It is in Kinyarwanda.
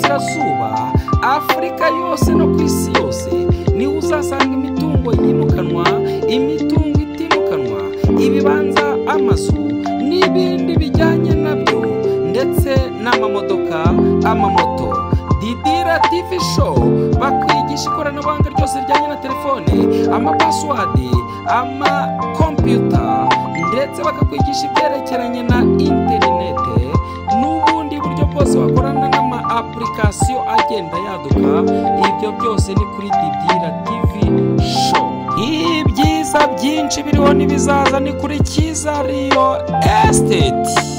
izuba afurika yose no ku isi yose niho uzasanga imitungo yimukanwa imitungo itimukanwa ibibanza amazu n'ibindi bijyanye nabyo ndetse n'amamodoka amamoto didira tivi showu bakwigisha ikoranabuhanga ryose rijyanye na telefone amapasiwadi amakompiyuta ndetse bakakwigisha ibyerekeranye na interinete n'ubundi buryo bwose wakorana n'ama apulikasiyo agenda yaduka ibyo byose ni kuri didira tivi showu ibyiza byinshi biriho n'ibizaza ni kuri kiza riyo esiteti